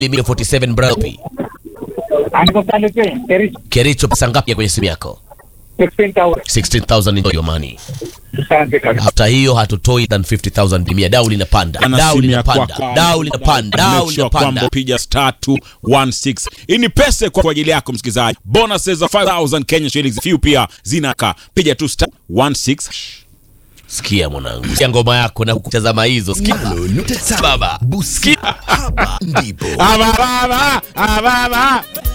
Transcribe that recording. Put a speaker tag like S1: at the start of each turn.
S1: milioni 47 Brapi.
S2: Aniko Salute, Kericho,
S1: Kericho pesa ngapi kwenye simu yako?
S2: 16,000.
S1: 16000 enjoy your money.
S2: Asante kabisa.
S1: After hiyo hatutoi than 50000 dimia. Dau linapanda.
S3: Ana
S1: Dau
S3: simu ya
S1: linapanda.
S3: kwako.
S1: Dau linapanda. Dau
S3: Make sure kwamba
S1: linapanda.
S3: piga star 216. Hii ni pesa kwa ajili yako msikilizaji. Bonuses za 5000 Kenya shillings few pia zinaka. Piga tu star 16.
S1: Sikia mwanangu. Sikia ngoma yako na kutazama hizo. Sikia.
S4: nukta tano.
S1: Baba.
S4: Busia hapa ndipo
S3: Ababa, ababa.